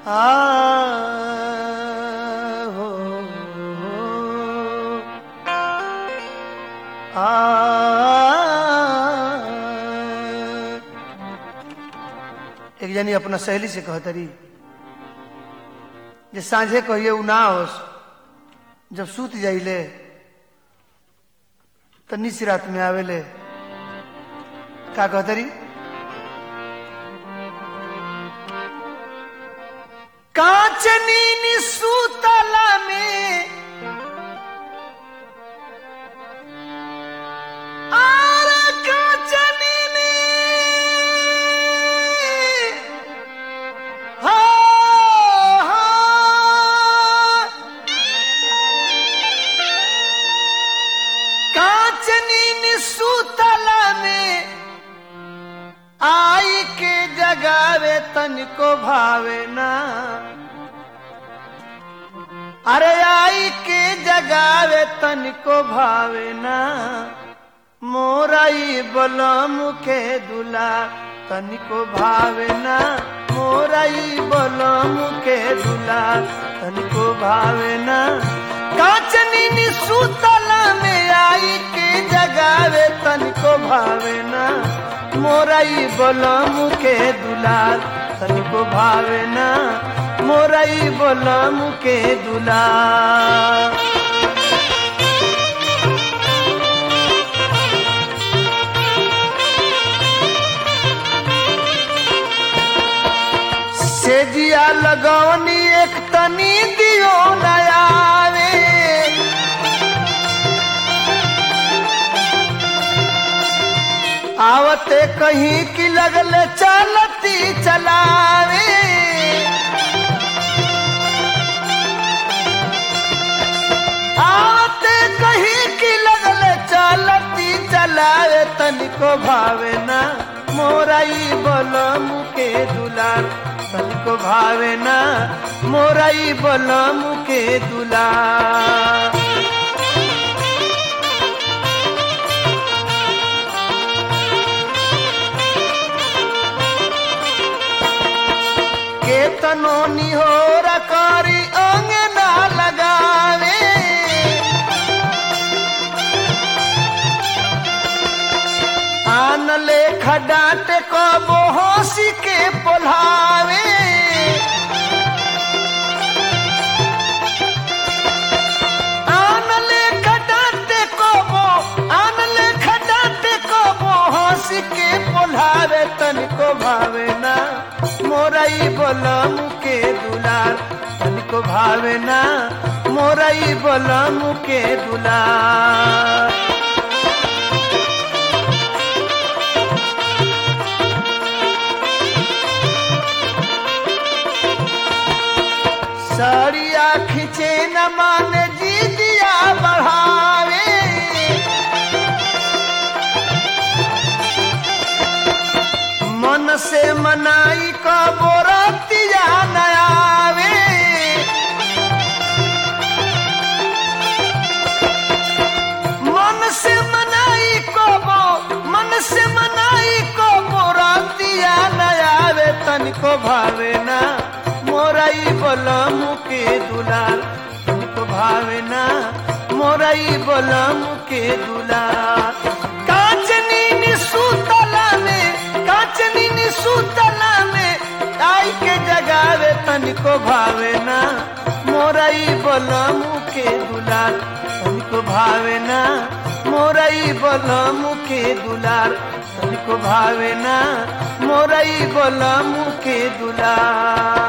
आ हो आ एक जनी अपना सहेली से कहतरी जे सांझे कहिए उ ना होस जब सूत जाइले तो निस रात में आवेले का कहतरी कांचनी निसूतला में आर कांचनी ने हा हा कांचनी निसूतला में आई के जगावे तनिको भावे ना अरे आई के जगावे तनिको भावे ना मोराई बलम के दुला तनिको भावे ना मोराई बलम के दुला तनिको भावे ना काचनी नी सुतला में आई के जगावे तनिको भावे ना मोराई बलम के दुलार तनिको भावे ना मोराई बलम के दुलार सेजिया लगौनी एक तनी दियो नयावे आवते कहीं की लगल चलती चलावे आवते कहीं की लगल चलती चलावे तनिको भावे ना मोराई बलम के दुलार तनिको भावे ना मोराई बलम के दुलार केतनो निहोर करी अंग ना लगावे आन लेख डांट कबो हंसी के पोल्हावे आन लेख डांट कबो आन लेख डांट कबो हंसी के पोल्हावे तनिको भावे ना मोरई बलम के दुलार तनिको भावे ना मोरई बलम के दुलार सड़िया खींचे न मान जी दिया बढ़ावे मन से मनाई का बोरतिया नयावे मन से मनाई को बो मन से मनाई को बोरतिया नयावे तनिको भावे ना मोराई बलम के दुलार तनिको भावे ना मोराई बलम के दुलार कांचनी निसूतला में कांचनी निसूतला में आई के जगावे तनिको भावे ना मोराई बलम के दुलार तनिको भावे ना मोराई बलम के दुलार तनिको भावे ना मोराई बलम के दुलार